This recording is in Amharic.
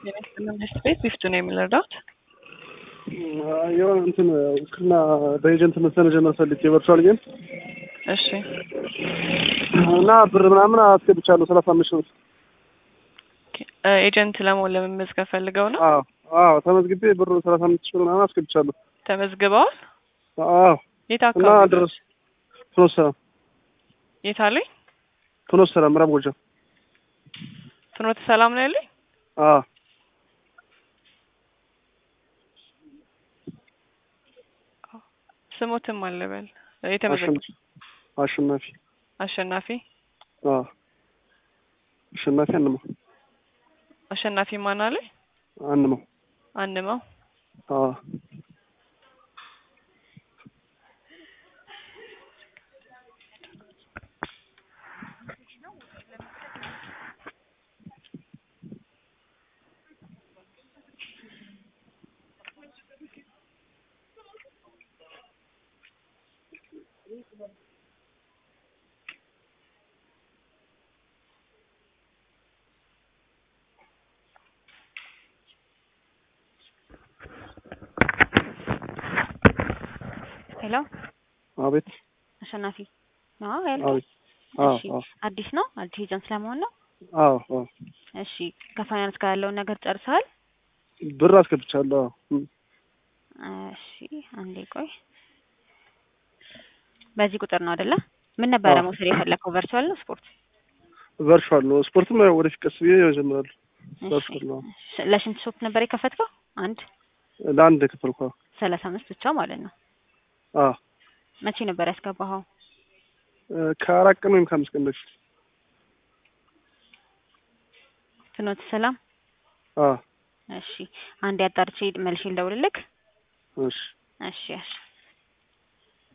መንግስት ቤት ቢፍቱ ነው የሚረዳት የሆነ እንትን ውክልና በኤጀንት መስለ መጀመር ፈልጌ ቨርቹዋል ጌም እሺ እና ብር ምናምን አስገብቻለሁ ሰላሳ አምስት ሺህ ብር። ኤጀንት ለመሆን ለመመዝገብ ፈልገው ነው አዎ አዎ ተመዝግቤ ብር ሰላሳ አምስት ሺህ ብር ምናምን አስገብቻለሁ። ተመዝግበዋል አዎ የት እና አካባቢ ድረስ ፍኖተ ሰላም የት አለኝ ፍኖተ ሰላም ምዕራብ ጎጃም ፍኖተ ሰላም ነው ያለኝ አዎ ስሞትም አለበል የተመዘገበ አሸን- አሸናፊ አሸናፊ አዎ አሸናፊ አንመው አሸናፊ ማን አለ አንመው አንመው አዎ ሄሎ አቤት አሸናፊ ነው ያልከኝ? አቤት አዎ እሺ አዎ አዲስ ነው አዲስ ኤጀንት ስለመሆን ነው። አዎ አዎ እሺ ከፋይናንስ ጋር ያለውን ነገር ጨርሰሃል? ብር አስገብቻለሁ። አዎ እም። እሺ አንዴ ቆይ። በዚህ ቁጥር ነው አይደለ? ምን ነበረ አዎ። መውሰድ የፈለከው ቨርቹዋል ነው ስፖርት? ቨርቹዋል ነው። ስፖርትም ያው ወደፊት ቀስ ብዬ እጀምራለሁ። እሺ ቨርቹዋል ነው። ሽ- ለሽንት ሾፕ ነበር የከፈትከው? አንድ ለአንድ ክፍል እኮ ሰላሳ አምስት ብቻ ማለት ነው። አዎ መቼ ነበር ያስገባኸው? ከአራት ቀን ወይም ከአምስት ቀን በፊት ፍኖተ ሰላም። አዎ እሺ አንዴ አጣርቼ መልሼ ልደውልልክ። እሺ እሺ እሺ